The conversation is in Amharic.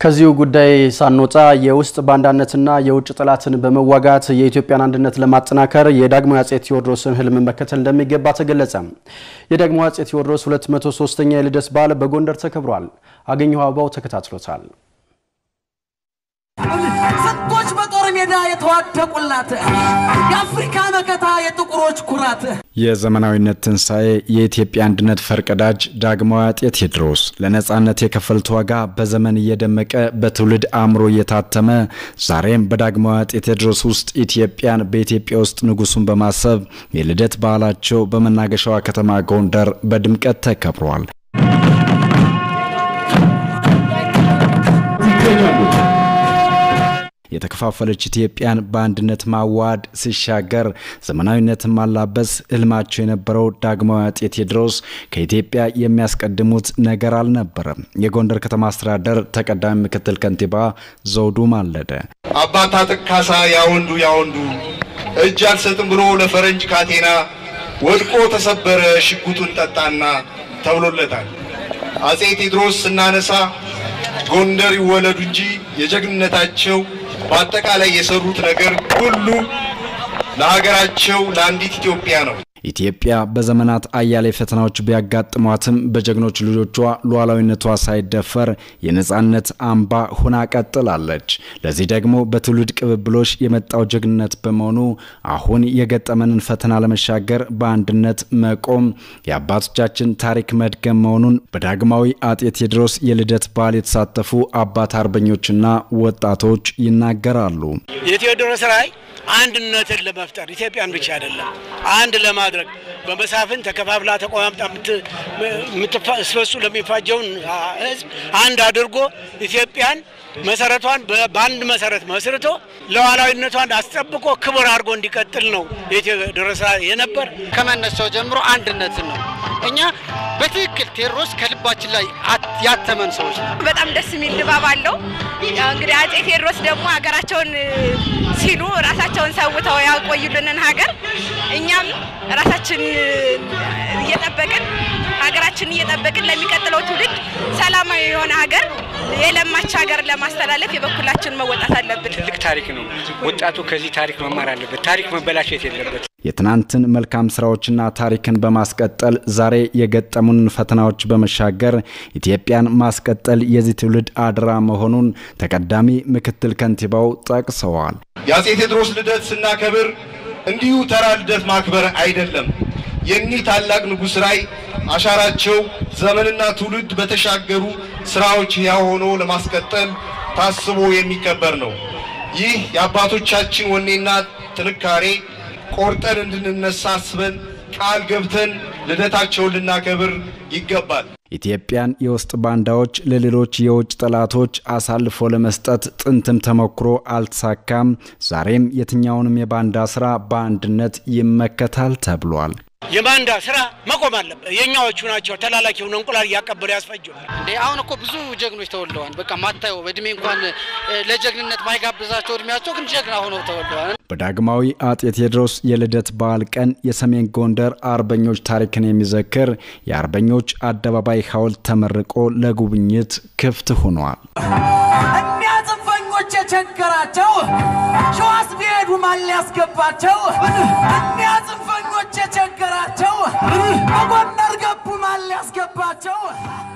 ከዚሁ ጉዳይ ሳንወጣ የውስጥ ባንዳነትና የውጭ ጠላትን በመዋጋት የኢትዮጵያን አንድነት ለማጠናከር የዳግማዊ አጼ ቴዎድሮስን ሕልም መከተል እንደሚገባ ተገለጸ። የዳግማዊ አጼ ቴዎድሮስ 203ኛ የልደት በዓል በጎንደር ተከብሯል። አገኘሁ አበባው ተከታትሎታል። ስንቶች በጦር ሜዳ የተዋደቁላት የአፍሪካ መከታ የጥቁሮች ኩራት የዘመናዊነት ትንሣኤ የኢትዮጵያ አንድነት ፈርቀዳጅ ዳግማዊ አጤ ቴዎድሮስ ለነጻነት የከፈሉት ዋጋ በዘመን እየደመቀ በትውልድ አእምሮ እየታተመ ዛሬም በዳግማዊ አጤ ቴዎድሮስ ውስጥ ኢትዮጵያን በኢትዮጵያ ውስጥ ንጉሱን በማሰብ የልደት በዓላቸው በመናገሻዋ ከተማ ጎንደር በድምቀት ተከብሯል። የተከፋፈለች ኢትዮጵያን በአንድነት ማዋሃድ ሲሻገር ዘመናዊነትን ማላበስ ህልማቸው የነበረው ዳግማዊ አጤ ቴዎድሮስ ከኢትዮጵያ የሚያስቀድሙት ነገር አልነበረም። የጎንደር ከተማ አስተዳደር ተቀዳሚ ምክትል ከንቲባ ዘውዱ ማለደ አባት አጥቅ ካሳ ያወንዱ ያወንዱ እጅ አልሰጥም ብሎ ለፈረንጅ ካቴና ወድቆ ተሰበረ ሽጉጡን ጠጣና ተብሎለታል። አጼ ቴዎድሮስ ስናነሳ ጎንደር ይወለዱ እንጂ የጀግንነታቸው በአጠቃላይ የሰሩት ነገር ሁሉ ለሀገራቸው ለአንዲት ኢትዮጵያ ነው። ኢትዮጵያ በዘመናት አያሌ ፈተናዎች ቢያጋጥሟትም በጀግኖች ልጆቿ ሉዓላዊነቷ ሳይደፈር የነጻነት አምባ ሁና ቀጥላለች። ለዚህ ደግሞ በትውልድ ቅብብሎች የመጣው ጀግንነት በመሆኑ አሁን የገጠመንን ፈተና ለመሻገር በአንድነት መቆም የአባቶቻችን ታሪክ መድገም መሆኑን በዳግማዊ አጤ ቴዎድሮስ የልደት በዓል የተሳተፉ አባት አርበኞችና ወጣቶች ይናገራሉ። የቴዎድሮስ ራዕይ አንድነትን ለመፍጠር ኢትዮጵያን ብቻ አይደለም አንድ ለማድረግ በመሳፍን ተከፋፍላ ተቆማምጣ የምትስበሱ ለሚፋጀውን ሕዝብ አንድ አድርጎ ኢትዮጵያን መሰረቷን በአንድ መሰረት መስርቶ ሉዓላዊነቷን አስጠብቆ ክብር አድርጎ እንዲቀጥል ነው የቴዎድሮስ ራዕይ የነበር። ከመነሻው ጀምሮ አንድነትን ነው። እኛ በትክክል ቴዎድሮስ ከልባችን ላይ ያተመን ሰዎች ነው። በጣም ደስ የሚል ድባብ አለው። እንግዲህ አጼ ቴዎድሮስ ደግሞ ሀገራቸውን ሲሉ ራሳቸውን ሰውተው ያቆዩልንን ሀገር እኛም ራሳችን እየጠበቅን ሀገራችንን እየጠበቅን ለሚቀጥለው ትውልድ ሰላማዊ የሆነ ሀገር የለማች ሀገር ለማስተላለፍ የበኩላችን መወጣት አለብን። ትልቅ ታሪክ ነው። ወጣቱ ከዚህ ታሪክ መማር አለበት። ታሪክ መበላሸት የለበት። የትናንትን መልካም ስራዎችና ታሪክን በማስቀጠል ዛሬ የገጠሙንን ፈተናዎች በመሻገር ኢትዮጵያን ማስቀጠል የዚህ ትውልድ አደራ መሆኑን ተቀዳሚ ምክትል ከንቲባው ጠቅሰዋል። የአጼ ቴዎድሮስ ልደት ስናከብር እንዲሁ ተራ ልደት ማክበር አይደለም። የኒህ ታላቅ ንጉሥ ራዕይ አሻራቸው ዘመንና ትውልድ በተሻገሩ ስራዎች ሕያው ሆኖ ለማስቀጠል ታስቦ የሚከበር ነው። ይህ የአባቶቻችን ወኔና ጥንካሬ ቆርጠን እንድንነሳ አስበን ቃል ገብተን ልደታቸውን ልናከብር ይገባል። ኢትዮጵያን የውስጥ ባንዳዎች ለሌሎች የውጭ ጠላቶች አሳልፎ ለመስጠት ጥንትም ተሞክሮ አልተሳካም። ዛሬም የትኛውንም የባንዳ ስራ በአንድነት ይመከታል ተብሏል። የባንዳ ስራ መቆም አለበት። የእኛዎቹ ናቸው ተላላኪ ሆነ እንቁላል እያቀበሉ ያስፈጀዋል። እንዴ አሁን እኮ ብዙ ጀግኖች ተወልደዋል። በቃ ማታየው በእድሜ እንኳን ለጀግንነት ማይጋብዛቸው እድሜያቸው ግን ጀግና ሆነው ተወልደዋል። በዳግማዊ አጤ ቴዎድሮስ የልደት በዓል ቀን የሰሜን ጎንደር አርበኞች ታሪክን የሚዘክር የአርበኞች አደባባይ ሐውልት ተመርቆ ለጉብኝት ክፍት ሆኗል። እኒያ ጽንፈኞች የቸገራቸው ሸዋስ ቢሄዱ ማን ሊያስገባቸው? እኒያ ጽንፈኞች የቸገራቸው በጎንደር ገቡ ማን ሊያስገባቸው?